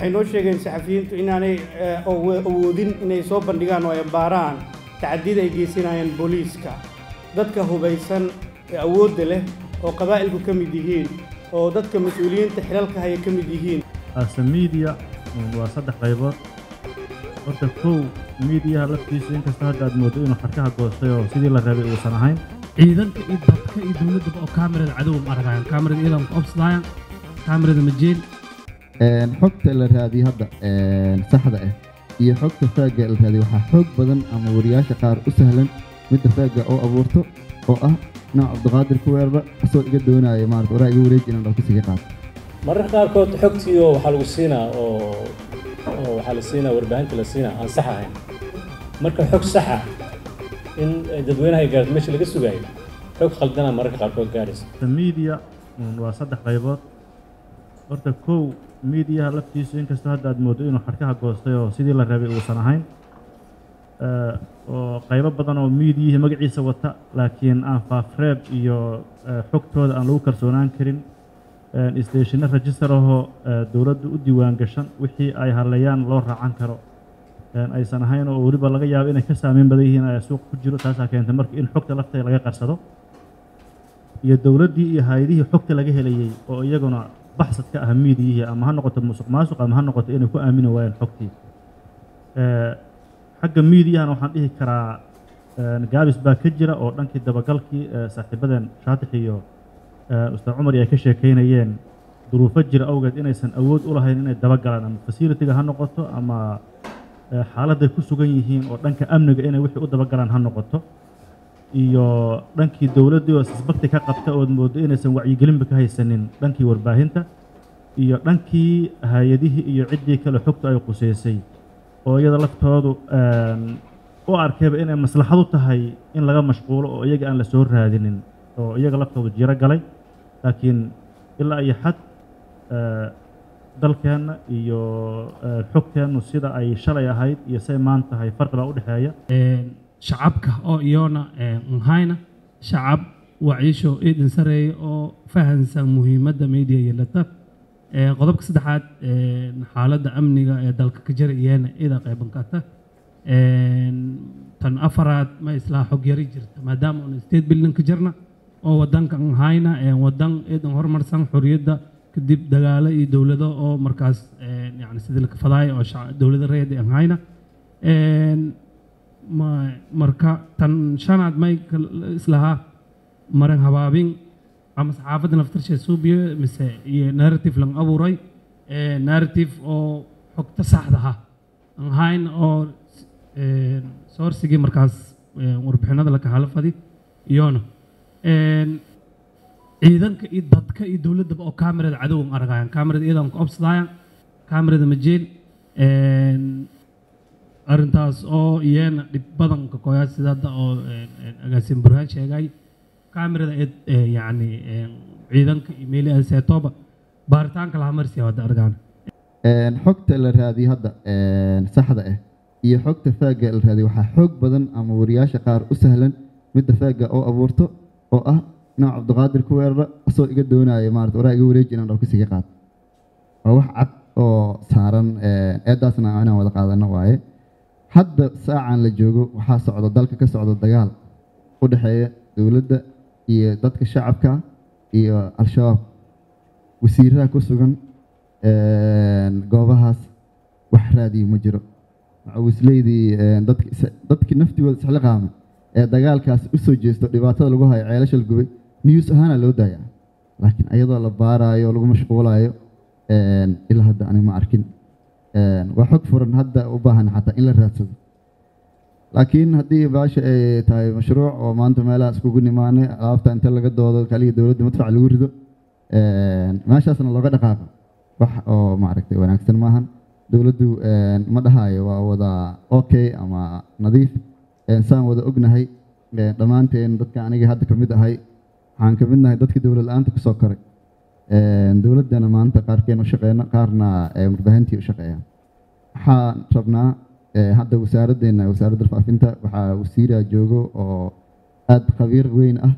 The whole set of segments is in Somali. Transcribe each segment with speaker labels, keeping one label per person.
Speaker 1: waxay noo sheegeen saxafiyiintu inaanay awoodin inay soo bandhigaan oo ay baaraan tacadiyada ay geysanayaan booliiska dadka hubaysan ee awoodda leh oo qabaa'ilku ka mid yihiin oo dadka mas-uuliyiinta xilalka haya ka mid yihiin
Speaker 2: ase miidiya waa saddex qaybood horta kow miidiyaha laftiisu inkastoo hadda aad mooddo inuu xarkaha goostay oo sidii la rabay uusan ahayn
Speaker 3: ciidanka iyo dadka iyo dowladdaba oo kaamirada cadow ma aragayaan kaamirada iyadan ku obsadayaan kaamirada majeel
Speaker 4: xogta la raadiyo hadda saxda ah iyo xogta faagga la raadiyo waxaa xoog badan ama wariyaasha qaar u sahlan midda faagga oo abuurto oo ah nooc cabdiqaadir ku weerara asoo iga doonaya maarata waraa iga wareeji inaan dhawkis iga qaato
Speaker 5: mararka qaarkood xogtiioo waxaa lagu siinaa oo oo waxaa la siinaa warbaahinta la siinaa aan sax ahayn marka xog saxa in dadweynaha ay gaarto meesha laga sugaayo xog khaldana mararka qaarkood gaaraysa
Speaker 2: miidiya waa saddex qaybood horta kow miidiyaha laftiisu inkastoo hadda aad mooddo inuu xarkaha goostay oo sidii la rabay uusan ahayn oo qaybo badan oo miidiyihii magaciisa wata laakiin aan faafreeb iyo xogtooda aan lagu kalsoonaan karin stationno register ahoo dowladdu u diiwaan gashan wixii ay hadlayaan loo raacan karo aysan ahayn oo weliba laga yaabo inay ka saameyn badan yihiin ayaa suuq ku jiro taasaa keentay marka in xogta lafteeda laga qarsado iyo dowladdii iyo hay-adihii xogta laga helayey oo iyaguna baxsad ka ah miidiyihii ama ha noqoto musuq maasuq ama ha noqoto inay ku aamini waayeen xogtii xagga miidiyahana waxaan dhihi karaa gaabis baa ka jira oo dhankii dabagalkii saaxiibadeen shaatix iyo ustaad cumar ay ka sheekaynayeen duruufo jira awgeed inaysan awood u lahayn inay dabagalaan ama fasilitiga ha noqoto ama xaaladday ku sugan yihiin oo dhanka amniga inay wixii u dabagalaan ha noqoto iyo dhankii dowladdii oo sisbakti ka qabta ood mooddo inaysan wacyigelinba ka haysanin dhankii warbaahinta iyo dhankii hay-adihii iyo ciddii kale xogtu ay qusaysay oo iyada laftoodu u arkayba inay maslaxadu tahay in laga mashquulo oo iyaga aan la soo raadinin oo iyaga laftoodu jiro galay laakiin ilaa iyo xad dalkeenna iyo xogteennu sida ay shalay ahayd iyo say maan tahay farqibaa u dhexeeya
Speaker 3: shacabka oo iyona nhayna shacab wacyisho idin sareeya oo fahansan muhiimadda media yeelata qodobka saddexaad xaaladda amniga ee dalka ka jira iyana ida qayban karta tan afaraad ma islaa xog yari jirta maadaama una state building ka jirna oo wadanka nhayna wadan idan horumarsan xorriyadda kadib dagaalo iyo dowlado oo markaas yani sidii la kafadaaya oo dowlada reeda nhayna marka tan shanaad may islahaa maran habaabin ama saxaafadda naftarshe suubiyo mise iyo narrative lang abuuray narrative oo xogta saxdaha aan ahayn oo soorsigii markaas warbixinada la kahala fadi iyona ciidanka iyo dadka iyo dowladdaba oo kaamirada cadow ma aragayaan kaamirada iyadan ku obsadayaan kaamirada majeel arrintaas oo iyana dhib badan ka koyaa sida hadda oo agaasin burhaan sheegay kaamirada yani ciidanka iyo meeli seetoba baaritaanka laha marsiya hadda argaan
Speaker 4: xogta la raadiyo hadda saxda ah iyo xogta faagga la raadiyo waxaa xoog badan ama wariyaasha qaar u sahlan midda faagga oo abuurto oo ah nooc cabdiqaadir ku weerara asoo iga doonaya maarata waraa iga wareeji inaan dhawkis iga qaato waa wax cad oo saaran eedaasna inaan wada qaadano waaye hadda saacan la joogo waxaa socda dalka ka socda dagaal u dhexeeya dowladda iyo dadka shacabka iyo al-shabaab wasiiraha ku sugan goobahaas wax raadiyo ma jiro macawisleydii dadkii naftigooda isxli qaama ee dagaalkaas u soo jeesto dhibaatada lagu hayo ceelasha la gubay news ahaana loo daayaa laakiin ayadoo la baaraayo lagu mashquulayo ilaa hadda aniga ma arkin waa xog furan hadda u baahan xataa in la raadsado laakiin haddii baasha ay tahay mashruuc oo maanta meelaha iskugu nimaanay alaabta inta laga doodo kaliya dowladda madfac lagu rido meeshaasna looga dhaqaaqo wax oo maaragtay wanaagsan maahan dowladdu ma dhahayo waa wada okay ama nadiif saan wada ognahay dhammaanteen dadka aniga hadda ka mid ahay waxaan ka mid nahay dadkii dowlad la-aanta kusoo koray dowladdana maanta qaarkeen u shaqeyno qaarna warbaahintii u shaqeeyaan waxaan rabnaa hadda wasaaraddeena wasaaradda faafinta waxaa wasiira joogo oo aada khabiir weyn ah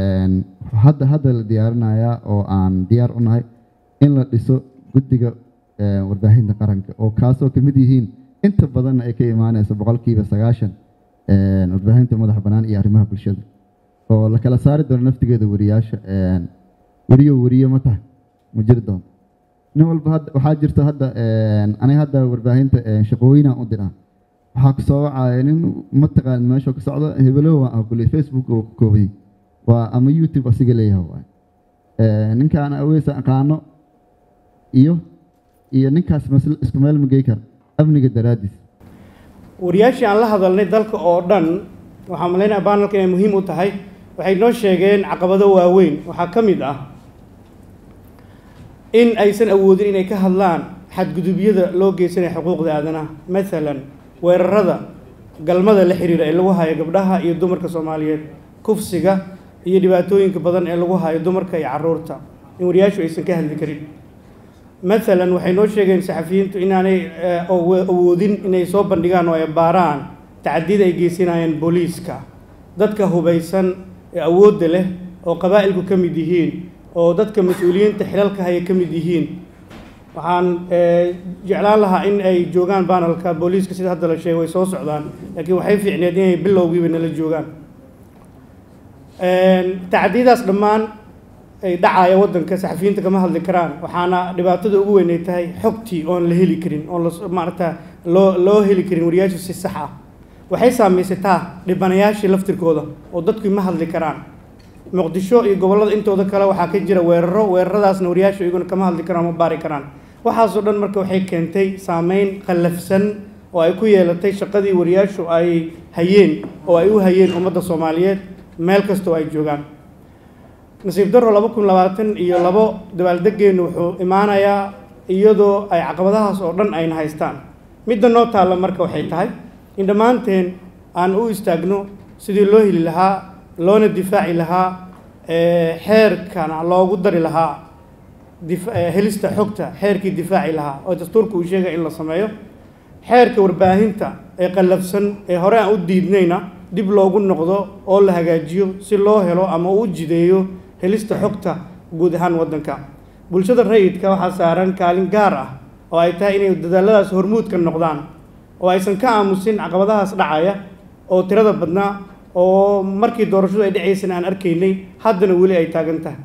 Speaker 4: hadda hadda la diyaarinayaa oo aan diyaar u nahay in la dhiso guddiga eh, warbaahinta qaranka oo kaasoo ka mid yihiin inta badan ay ka imaanayso boqolkiiba sagaashan eh, warbaahinta madaxa bannaan iyo arrimaha bulshada oo la kala saari doono naftigeeda wariyaasha eh, weriyo weriyo ma tahay ma jiri doonto nin walba hadda waxaa jirta hadda eh, aniga hadda warbaahinta eh, shaqooyinaan u diraa waxaa ku soo wacaya nin mataqaan meesha ku socdo hebelowa ah kule facebook oo ku koobay waa ama youtube asiga leeyahay waay Eh, ninkaan aweesa aqaano iyo iyo ninkaas masl- isku meel ma gey kara amniga daraaddiis
Speaker 1: wariyaashii aan la hadalnay dalka oo dhan waxaan malaynaya baanalka inay muhiim u tahay waxay noo sheegeen caqabado waaweyn waxaa ka mid ah in aysan awoodin inay ka hadlaan xadgudubyada loo geysanaya xuquuqda aadanaha maalan weerarada galmada la xiriira ee lagu hayo gabdhaha iyo dumarka soomaaliyeed kufsiga iyo dhibaatooyinka badan ee lagu hayo dumarka iyo caruurta in wariyaashu aysan ka hadli karin maalan waxay noo sheegeen saxafiyiintu inaanay eh, awo- awoodin inay soo bandhigaan oo ay baaraan tacadiyada ay geysanayaan booliiska dadka hubaysan ee awoodda leh oo qabaa'ilku ka mid yihiin oo dadka mas-uuliyiinta xilalka haya ka mid yihiin waxaan eh, jeclaan lahaa in ay joogaan baanalka booliiska sida hadda la sheegay way soo socdaan laakiin waxay fiicneed inay bilowgiiba nala joogaan tacdiyadaas dhammaan ay dhacaya waddanka saxafiyiinta kama hadli karaan waxaana dhibaatada ugu weyn ay tahay xogtii oon la heli karin oon las- maaragta loo loo heli karin wariyaasha si sax ah waxay saamaysataa dhibanayaashii laftirkooda oo dadku ma hadli karaan muqdisho iyo gobollada intooda kale waxaa ka jira weeraro weeraradaasna wariyaashu iyaguna kama hadli karaan ma baari karaan waxaasoo dhan marka waxay keentay saameyn qallafsan oo ay ku yeelatay shaqadii wariyaashu ay hayeen oo ay u hayeen ummadda soomaaliyeed meel kastoo ay joogaan nasiib daro laba kun labaatan iyo labo dabaaldegeennu wuxuu imaanayaa iyadoo ay caqabadahaas oo dhan ayna haystaan midda noo taalla marka waxay tahay in dhammaanteen aan u istaagno sidii loo heli lahaa loona difaaci lahaa ee, xeerkana loogu dari lahaa dif- ee, helista xogta xeerkii difaaci lahaa oo dastuurka uu sheegay in la sameeyo xeerka warbaahinta ee qallafsan ee hore aan u diidnayna dib loogu noqdo oo la hagaajiyo si loo helo ama uu u jideeyo helista xogta guud ahaan waddanka bulshada rayidka waxaa saaran kaalin gaar ah oo ay tahay inay dadaaladaas hormuudka noqdaan oo aysan ka aamusin caqabadahaas dhacaya oo tirada badnaa oo markii doorashadu ay dhacaysana aan arkaynay haddana weli ay taagan tahay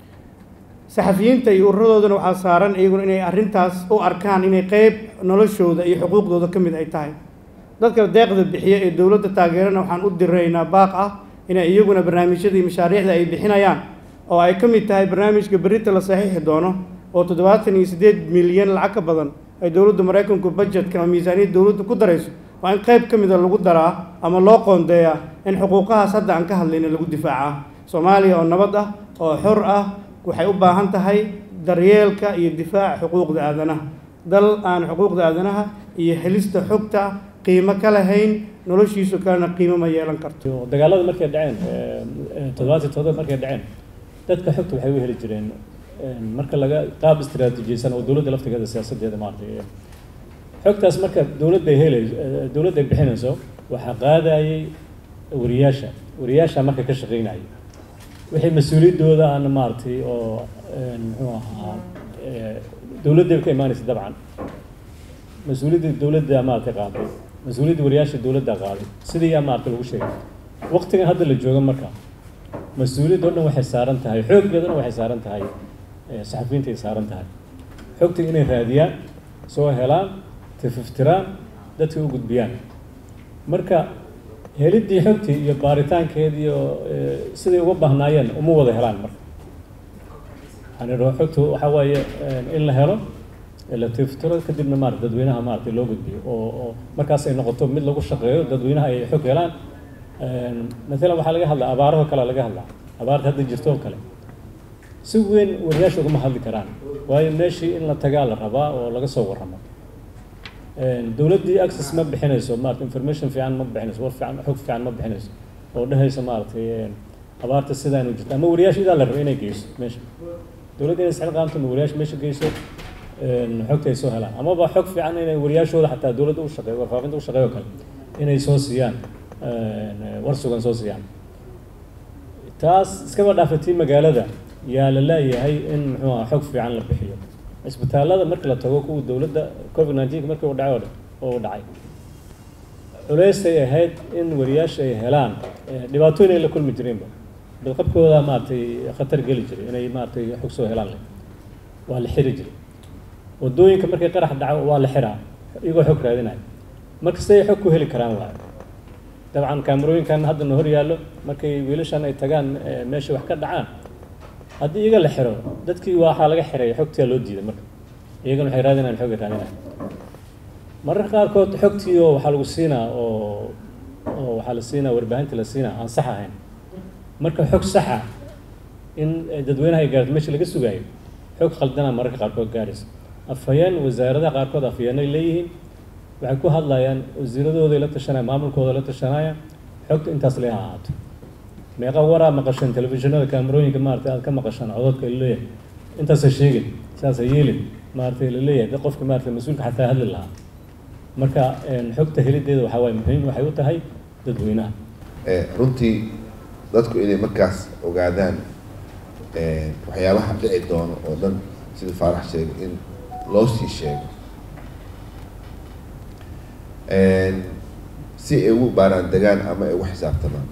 Speaker 1: saxafiyiinta iyo ururadoodana waxaa saaran iyaguna inay arrintaas u arkaan inay qeyb noloshooda iyo xuquuqdooda ka mid ay tahay dadka deeqda bixiya ee dowladda taageerana waxaan u diraynaa baaq ah inay iyaguna barnaamijyada iyo mashaariicda ay bixinayaan oo ay ka mid tahay barnaamijka berita la saxiixi doono oo toddobaatan iyo siddeed milyan lacag ka badan ay dowladda maraykanku budgetka ama miisaaniyadda dowladda ku darayso waa in qayb ka mida lagu daraa ama loo qoondeeyaa in xuquuqahaas hadda aan ka hadlayna lagu difaacaa soomaaliya oo nabad ah oo xor ah waxay u baahan tahay daryeelka iyo difaaca xuquuqda aadanaha dal aan xuquuqda aadanaha iyo helista xogta qiimo ka lahayn noloshiisu kalena qiimo ma yeelan karto
Speaker 5: Iyo dagaalada markay dhaceen toddobaadii toddoba markay dhaceen dadka xogta waxay u heli jireen een, marka laga qaab istiraatiijiyeysan oo dowladda laftigeeda siyaasadeeda maaragtay xogtaas marka dowladda ay helayso eh, dowladda ay bixinayso waxaa qaadayay wariyaasha wariyaasha marka ka shaqeynayay wixii mas-uuliyaddooda aan maaragtay oo een, muxuu ahaa eh, dowladday ka imaanaysa dabcan mas-uuliyadda dowladda maaragtay qaaday mas-uuliyadda wariyaasha dowladda qaaday sidii yaa maaragtay lagu sheegay waqtigan hadda la joogo marka mas-uuliyadda oo dhan waxay saaran tahay xooggeedana waxay saaran tahay eh, saxafiyiinta ay saaran tahay xogta inay raadiyaan soo helaan tififtiraan dadka u gudbiyaan marka heliddii xogtii iyo baaritaankeedii iyo eh, siday uga baahnaayeen uma wada helaan marka yani ro- xogtu waxaa waaye eh, in la helo ee la tiftiro kadibna maarata dadweynaha maaragtay loo gudbiyo oo oo markaas ay noqoto mid lagu shaqeeyo dadweynaha ay xog helaan Een, maalan waxaa laga hadlaa abaaraho kale laga hadlaa abaarta hadda jirto oo kale si weyn wariyaasha ugama hadli karaan waayo meeshii in la tagaa la rabaa oo laga soo warramo Een, dowladdii access ma bixinayso maarata information fiican ma bixinayso war fiican xog fiican ma bixinayso oo dhehaysa maaragtay een, abaarta sidaanu jirto ama wariyaasha idaa la rabo inay geyso meesha dowladda inay isxil qaamto ma wariyaasha meesha geyso een, xogta ay soo helaan amaba xog fiican inay wariyaashooda xataa dowladda u shaqeeyo warfaafinta u shaqeeyo kale inay soo siiyaan een, war sugan soo siiyaan taas iskaba dhaafatii magaalada yaa la leeyahay in muxuu ahaa xog fiican la bixiyo isbitaallada marka la tago kuwa dowladda covid nineteen markii uu dhacay oo dhan oo uu dhacay culeysay ahayd in wariyaasha ay helaan dhibaatooyin ay la kulmi jireenba badqabkooda maaragtay khatar geli jiray inay maaragtay xog soo helaan leh waa la xiri jiray waddooyinka markay qarax dhaco waa la xiraa iyagoo xog raadinaya marka siday xog ku heli karaan waayo dabcan kaamarooyinkan hadda na hor yaallo markay wiilashan ay tagaan meesha wax ka dhacaan haddii iyaga la xiro dadkii waxaa laga xiray xogtiyaa loo diiday marka iyagana waxay raadinayaan xogay raadinayaan mararka qaarkood xogtii oo waxaa lagu siinaa oo oo waxaa la siinaa warbaahinta la siinaa aan sax ahayn marka xog saxa in dadweynaha ay gaarto meesha laga sugaayo xog khaldana mararka qaarkood gaaraysa afhayeen wasaaradaha qaarkood afhayeenay leeyihiin waxay ku hadlayaan wasiiradooday la tashanaya maamulkooda la tashanaya xogta intaas lee ha ahaato meeqa waraa maqasheen telefishinada kaamarooyinka maaragtay aad ka maqashaan cododka laleeyahay intaasa sheegin saasa yeelin maaragtay laleeyahay dad qofka maaragtay mas-uulka xataa hadli lahaa marka xogta helideeda waxaa waaye muhiim waxay u tahay dadweynaha
Speaker 6: runtii dadku inay markaas ogaadaan waxyaabaha dhici doono oo dhan sida faarax sheegay in loo sii sheego si ay ugu baaraan degaan ama ay ugu xisaabtamaan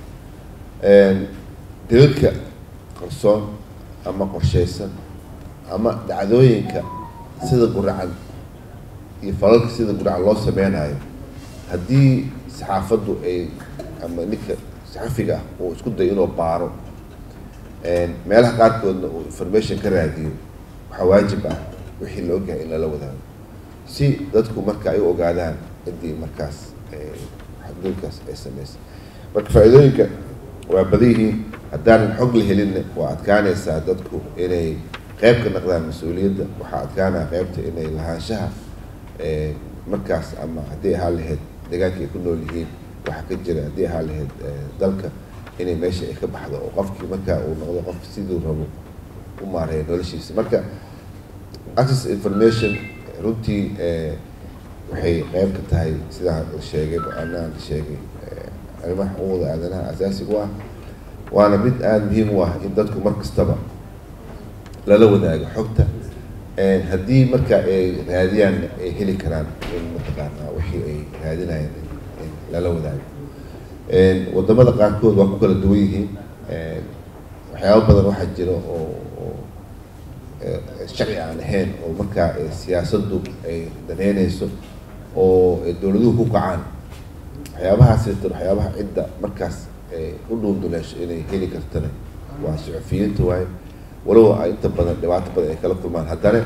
Speaker 6: dalalka qarsoon ama qorshaysan ama dhacdooyinka sida guracan iyo falalka sida guracan loo sameynayo haddii saxaafaddu ay ama ninka saxafiga ah uu isku dayo inuu baaro meelaha qaarkoodna uu information ka raadiyo waxaa waajib ah wixii la ogyahay in lala wadaago si dadku marka ay u ogaadaan ciddii markaas xadgudubkaas ay sameysay marka faa-iidooyinka waa badan yihiin haddaanan xog la helinna waa adkaanaysaa dadku inay qeyb ka naqdaan mas-uuliyadda waxaa adkaanaya qeybta inay lahaanshaha markaas ama haddii ahaa lahayd deegaanka ay ku nool yihiin waxa ka jira haddii ahaa lahayd dalka inay meesha ay ka baxdo oo qofkii markaa uu noqdo qof siduu rabo u maareeya noloshiisa marka access information runtii waxay qeyb ka tahay sidaa la sheegay go-aanaan la sheegay arrimaha xuquuqda aadanaha asaasiga u ah waana mid aada muhiim u ah in dadku mar kastaba lala wadaago xogta haddii marka ay raadiyaan ay heli karaan in mataqaanaa wixii ay raadinayaan in lala wadaago wadamada qaarkood waa ku kala duwan yihiin waxyaaba badan waxaa jira oo oo sharci aan ahayn oo markaa siyaasaddu ay daneynayso oo dowladuhu ku kacaan waxyaabahaas jirtan waxyaabaha cidda markaas u dhuunduleesho inay heli kartana waa suxufiyiinta waaye walow ay inta badan dhibaato badan ay kala kulmaan haddana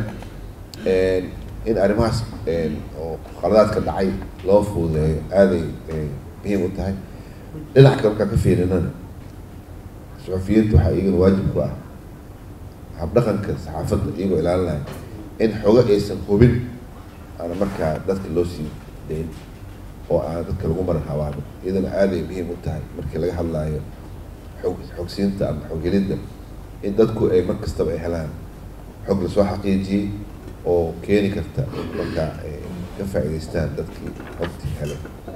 Speaker 6: in arrimahaas oo qaladaadka dhacay loo fududeeyo aaday muhiim u tahay dhinac kale markaan ka fiirinana suxufiyiinta waxaa iyagana waajib ku ah habdhaqanka saxaafadda iyagoo ilaalinaya in xogo aysan hubin aana markaa dadka loo sii dayn oo aan dadka lagu maran habaabin iyadana aaday muhiim u tahay markii laga hadlaayo xog xogsiinta ama xoghelidda in dadku ay mar kastaba ay helaan xog lasoo xaqiijiyey oo keeni karta in markaa ay ka faa'iidaystaan dadkii xogtii helay